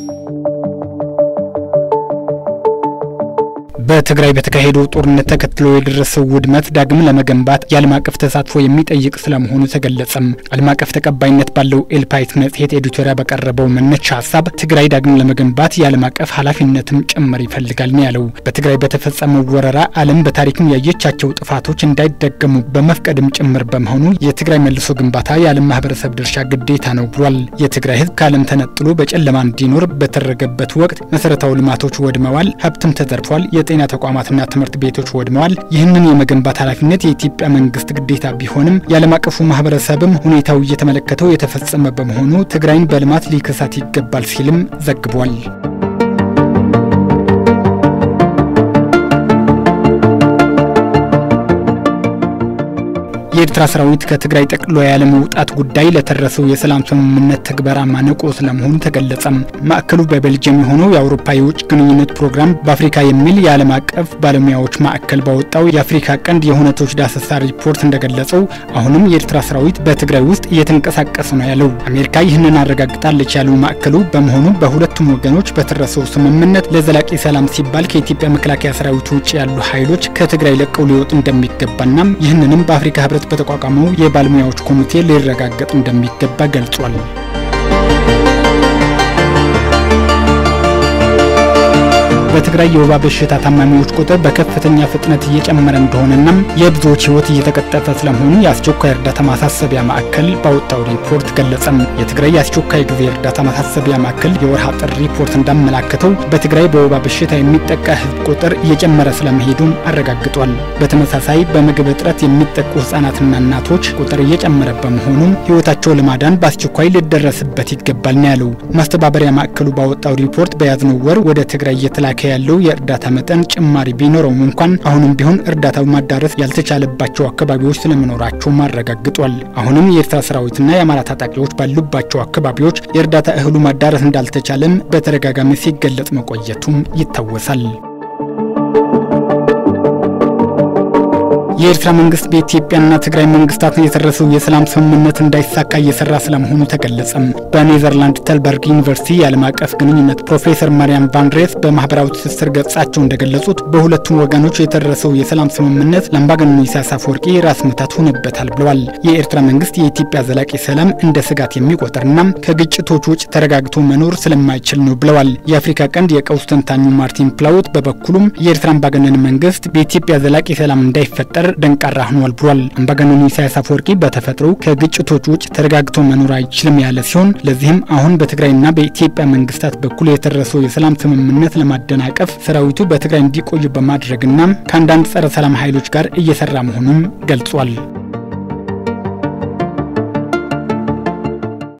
በትግራይ በተካሄደው ጦርነት ተከትሎ የደረሰው ውድመት ዳግም ለመገንባት የዓለም አቀፍ ተሳትፎ የሚጠይቅ ስለመሆኑ ተገለጸም። ዓለም አቀፍ ተቀባይነት ባለው ኤልፓይት መጽሔት ኤዲቶሪያ በቀረበው መነሻ ሀሳብ ትግራይ ዳግም ለመገንባት የዓለም አቀፍ ኃላፊነትም ጭምር ይፈልጋል ነው ያለው። በትግራይ በተፈጸመው ወረራ ዓለም በታሪክም ያየቻቸው ጥፋቶች እንዳይደገሙ በመፍቀድም ጭምር በመሆኑ የትግራይ መልሶ ግንባታ የዓለም ማህበረሰብ ድርሻ ግዴታ ነው ብሏል። የትግራይ ሕዝብ ከዓለም ተነጥሎ በጨለማ እንዲኖር በተደረገበት ወቅት መሰረታዊ ልማቶች ወድመዋል፣ ሀብትም ተዘርፏል፣ የጤና ተቋማትና ትምህርት ቤቶች ወድመዋል። ይህንን የመገንባት ኃላፊነት የኢትዮጵያ መንግስት ግዴታ ቢሆንም የዓለም አቀፉ ማህበረሰብም ሁኔታው እየተመለከተው የተፈጸመ በመሆኑ ትግራይን በልማት ሊከሳት ይገባል ሲልም ዘግቧል። የኤርትራ ሰራዊት ከትግራይ ጠቅሎ ያለመውጣት ጉዳይ ለተደረሰው የሰላም ስምምነት ተግበራ ማነቆ ስለመሆኑ ተገለጸም። ማዕከሉ በቤልጅየም የሆነው የአውሮፓ የውጭ ግንኙነት ፕሮግራም በአፍሪካ የሚል የዓለም አቀፍ ባለሙያዎች ማዕከል ባወጣው የአፍሪካ ቀንድ የሁነቶች ዳሰሳ ሪፖርት እንደገለጸው አሁንም የኤርትራ ሰራዊት በትግራይ ውስጥ እየተንቀሳቀሰ ነው ያለው። አሜሪካ ይህንን አረጋግጣለች ያለው ማዕከሉ በመሆኑ በሁለቱም ወገኖች በተደረሰው ስምምነት ለዘላቂ ሰላም ሲባል ከኢትዮጵያ መከላከያ ሰራዊት ውጭ ያሉ ኃይሎች ከትግራይ ለቀው ሊወጡ እንደሚገባና ይህንንም በአፍሪካ ህብረት በተቋቋመው የባለሙያዎች ኮሚቴ ሊረጋገጥ እንደሚገባ ገልጿል። በትግራይ የወባ በሽታ ታማሚዎች ቁጥር በከፍተኛ ፍጥነት እየጨመረ እንደሆነና የብዙዎች ህይወት እየተቀጠፈ ስለመሆኑ የአስቸኳይ እርዳታ ማሳሰቢያ ማዕከል ባወጣው ሪፖርት ገለጸም። የትግራይ የአስቸኳይ ጊዜ እርዳታ ማሳሰቢያ ማዕከል የወርሃ ጥር ሪፖርት እንዳመላከተው በትግራይ በወባ በሽታ የሚጠቃ ህዝብ ቁጥር እየጨመረ ስለመሄዱም አረጋግጧል። በተመሳሳይ በምግብ እጥረት የሚጠቁ ህጻናትና እናቶች ቁጥር እየጨመረ በመሆኑም ህይወታቸው ለማዳን በአስቸኳይ ሊደረስበት ይገባል ነው ያለው። ማስተባበሪያ ማዕከሉ ባወጣው ሪፖርት በያዝነው ወር ወደ ትግራይ እየተላከ ያለው የእርዳታ መጠን ጭማሪ ቢኖረውም እንኳን አሁንም ቢሆን እርዳታው ማዳረስ ያልተቻለባቸው አካባቢዎች ስለመኖራቸውም አረጋግጧል። አሁንም የኤርትራ ሰራዊትና የአማራ ታጣቂዎች ባሉባቸው አካባቢዎች የእርዳታ እህሉ ማዳረስ እንዳልተቻለም በተደጋጋሚ ሲገለጽ መቆየቱም ይታወሳል። የኤርትራ መንግስት በኢትዮጵያና ትግራይ መንግስታት የተደረሰው የሰላም ስምምነት እንዳይሳካ እየሰራ ስለመሆኑ ተገለጸም። በኔዘርላንድ ተልበርግ ዩኒቨርሲቲ የዓለም አቀፍ ግንኙነት ፕሮፌሰር ማርያም ቫንድሬስ በማህበራዊ ትስስር ገጻቸው እንደገለጹት በሁለቱም ወገኖች የተደረሰው የሰላም ስምምነት ለአምባገነኑ ኢሳያስ አፈወርቂ ራስ ምታት ሆነበታል ብለዋል። የኤርትራ መንግስት የኢትዮጵያ ዘላቂ ሰላም እንደ ስጋት የሚቆጥርና ከግጭቶች ውጭ ተረጋግቶ መኖር ስለማይችል ነው ብለዋል። የአፍሪካ ቀንድ የቀውስ ተንታኙ ማርቲን ፕላውት በበኩሉም የኤርትራ አምባገነን መንግስት በኢትዮጵያ ዘላቂ ሰላም እንዳይፈጠር ደንቃራ ሆኗል ብሏል። አምባገነኑ ኢሳያስ አፈወርቂ በተፈጥሮ ከግጭቶች ውጭ ተረጋግቶ መኖር አይችልም ያለ ሲሆን ለዚህም አሁን በትግራይና በኢትዮጵያ መንግስታት በኩል የተደረሰው የሰላም ስምምነት ለማደናቀፍ ሰራዊቱ በትግራይ እንዲቆዩ በማድረግና ከአንዳንድ ጸረ ሰላም ኃይሎች ጋር እየሰራ መሆኑም ገልጿል።